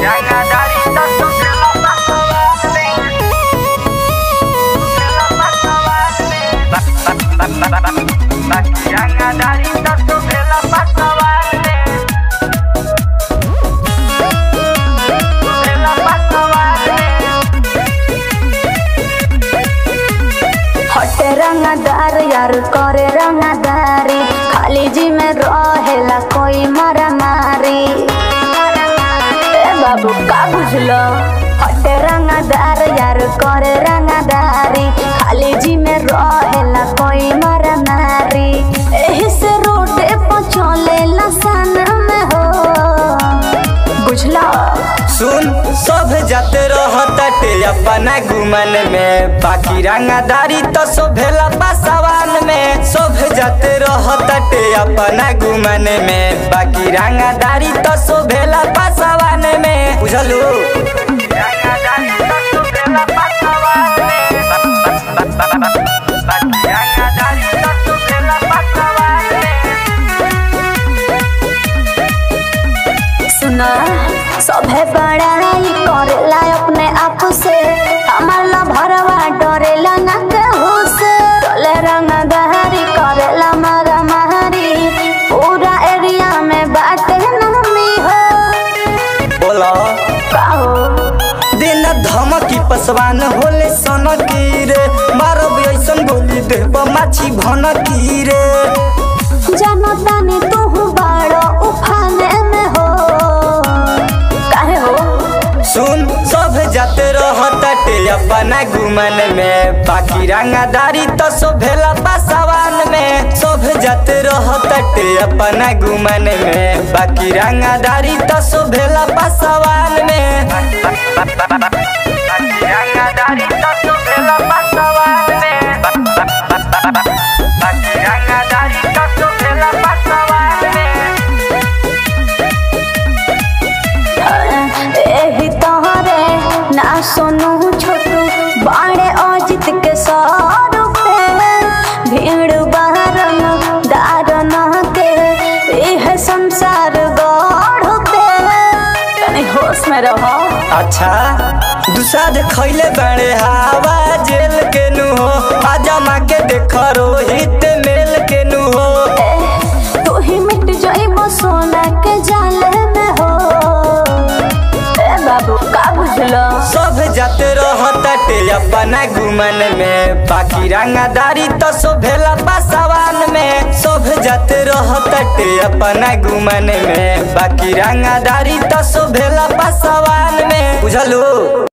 हटे रंगदार यार करे रंगदारी खाली जी में रहेला कोई मारा मारी ए बाबू का बुझलो हटे रंगदार यार करे रंगदारी खाली जी में रहेला कोई मारा मारी एही से रोडे पर चलेला सन में हो बुझला सुन सब जाते रहते अपना गुमन में बाकी रंगदारी तो शोभेला पासवान में सब जाते रहते अपना गुमन में बाकी रंगदारी तो शोभेला पासवान में बुझलू सुना सभे बड़ाई करेला अपने आप से हमार ला भरवा डरेला ना केहू से चले रंग गहरी करेला मारा मारी पूरा एरिया में बाटे नामी हो बोला का हो दिन धमकी पसवान होले सनकी रे मारब ऐसन गोली देब माछी भनकी रे जनता ने तू बड़ो उफाने में हो काहे हो सुन सब जाते रहते अपना गुमन में बाकी रंगदारी तो शोभेला पासवान में सब जाते रहते अपना गुमन में बाकी रंगदारी तो शोभेला पासवान में रंगदारी तो शोभेला पासवान में बाकी रंगदारी तो शोभेला पासवान में एही तोहरे ना सोनू छोटू बाड़े अजित के सौर पे भीड़ बहरन दारन के इह संसार गढ़ पे तनी होश में रहो अच्छा दुसाद खैले बाड़े हवा जेल के नु हो आजमा के देख रोहित मेल के नु हो ए, तू ही मिट जाइबो सोना के जाले में हो ए बाबू का बुझलो सब जाते रहते अपना गुमन में बाकी रंगदारी तो शोभेला पासवान में सब जाते रहते अपना गुमन में बाकी रंगदारी तो शोभेला पासवान में बुझलू